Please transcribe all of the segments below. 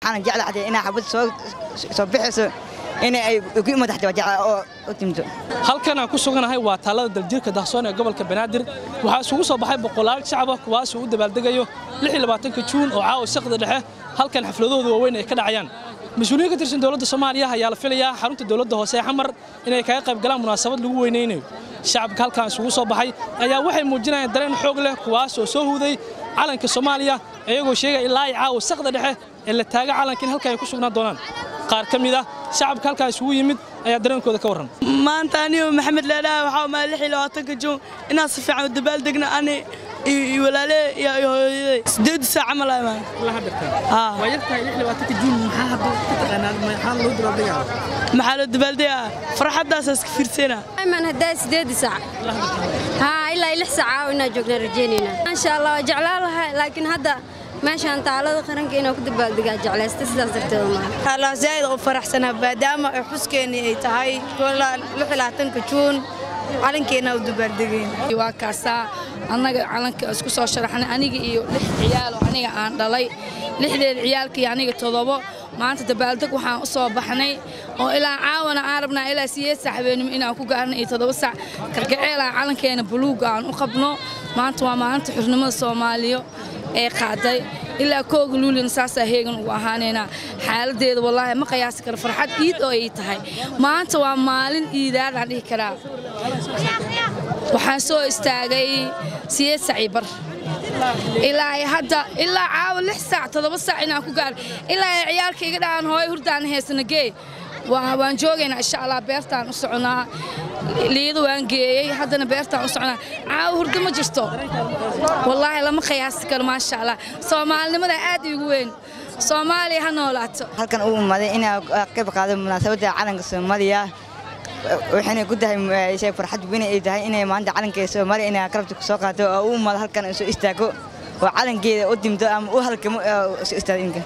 waxaana jeclahay inaa xabad soo soo bixayso inay ay ugu madaxda wajaca oo u timto halkan aan ku suganahay waa taalada daljirka dahsoon ee gobolka banaadir waxaa isugu soo baxay boqolaal shacaba kuwaasoo u dabaaldegayo juun oo caawa saqda dhexe halkan xafladooda waaweyn ay ka dhacayaan mas-uuliyiin ka tirsan dowladda soomaaliya ayaa la filayaa xarunta dowladda hoose ee xamar inay kaga qayb galaan munaasabad lagu weynaynayo shacabka halkan isugu soo baxay ayaa waxay muujinayaan dareen xoog leh kuwaas oo soo huuday calanka soomaaliya iyagoo sheegaya ilaa caawa saqda dhexe ee la taaga calanka in halkan ay ku sugnaan doonaan qaar ka mid ah shacabka halkaa isugu yimid ayaa dareenkooda ka warran maanta anigo maxamed leedhaha waxaa maay lix iyo labaatanka juun inaan si fiican u dabaaldegna ani iyo walaale iyo hooyaday sideed saac camal ay maan waa yartahay lix labaatanka juun maxaa hadda ka taqaanaa maxaa loo dabaaldegaa maxaa loo dabaaldegaa farxaddaas iska fiirsana ayman haddaa sideed saac haa ilaa lix saac inaa joognaa rajeynayna maasha allah waa jeclaan lahaa laakiin hadda meeshaan taalada qaranka inaa ku dabaaldegaa jeclaysta sidaas darteeda maaha allah zaaid u faraxsanaa maadaama ay xuskeenii ay tahay ka juun calankeena u dabaaldegayn waa kaasaa annaga calanka isku soo sharaxnay aniga iyo lix ciyaaloo aniga aan dhalay lixdeed ciyaalka iyo aniga todobo maanta dabaaldeg waxaan u soo baxnay oo ilaa caawana aan rabnaa ilaa siyeed sac habeenimo inaan ku gaarno iyo toddoba sac kalgaceelaan calankeena buluuga aan u qabno maanta waa maalinta xurnimada soomaaliya ee qaaday ilaa kooga luulina saasaa heegan ugu ahaanaynaa xaaladeeda wallaahi ma qiyaasi karo farxad iid oo ay tahay maanta waa maalin iidaadaan dhihi karaa waxaan soo istaagay siyeed saci bar ilaa hadda ilaa caawa lix saac toddoba saac inaan ku gaaro ilaa ay ciyaalka iga dhahaan hooyo hurdaan haysana gee waan joogaynaa insha allah beertaan u soconaa liida waan geeyey haddana beertaan u soconaa caawa hurdo ma jirto wallaahi lama qiyaasi karo maasha allah soomaalinimada aad iigu weyn soomaaliya ha noolaato halkan uu umaaday inaa qayb qaado munaasabadda calanka soomaaliya waxayna ku tahay shay farxad weyn ay tahay inay maanta calanka soomaaliya inay karabta ku soo qaato oo u umaado halkan soo istaago oo calankeeda u dimto ama u halkamo soo istaago inka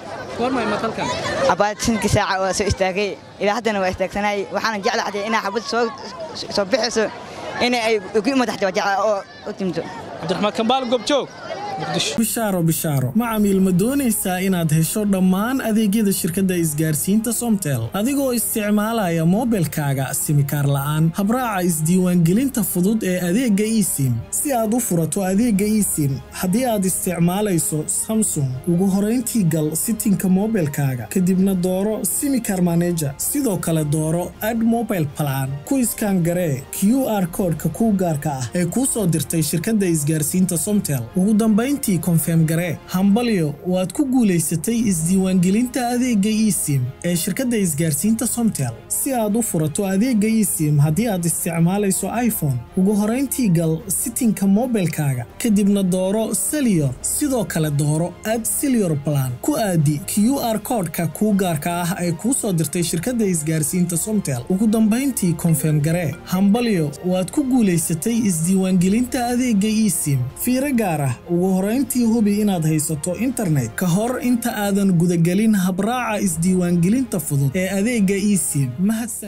abaatankii saaca waa soo istaagay ilaa haddana waa istaagsanahay waxaana jeclahay inaa xabad soo soo bixayso inay ay ugu madaxda wajaca oo u timto cabdiraxmaan kambaal goobjoog bishaaro bishaaro macamiil ma doonaysaa inaad hesho dhammaan adeegyada shirkadda isgaarsiinta somtel adigoo isticmaalaya moobilkaaga simikaar la'aan habraaca isdiiwaangelinta fudud ee adeegga esim si aad u furato adeegga esim haddii aad isticmaalayso samsung ugu horayntii gal sitinka moobilkaaga kadibna dooro simikar maneja sidoo kale dooro ad mobile plan ku iskaan garee q r koodhka kuu gaarka ah ee kuu soo dirtay shirkadda isgaarsiinta somtel ugu dambayn intii konfeem garee hambalyo waad ku guulaysatay isdiiwaangelinta adeegga esim ee shirkadda isgaarsiinta somtel si aad u furato adeegga esim haddii aad isticmaalayso iphone ugu horayntii gal sitinka moobilkaaga kadibna dooro seliyor sidoo kale dooro ad seliyor balan ku aadi q r koodhka kuu gaarka ah ee kuu soo dirtay shirkadda isgaarsiinta somtel ugu dambayntii konfeem garee hambalyo waad ku guulaysatay isdiiwaangelinta adeegga esim fiiro gaar ah ugu horayntii hubi inaad haysato internet ka hor inta aadan gudagelin habraaca isdiiwaangelinta fudud ee adeegga esim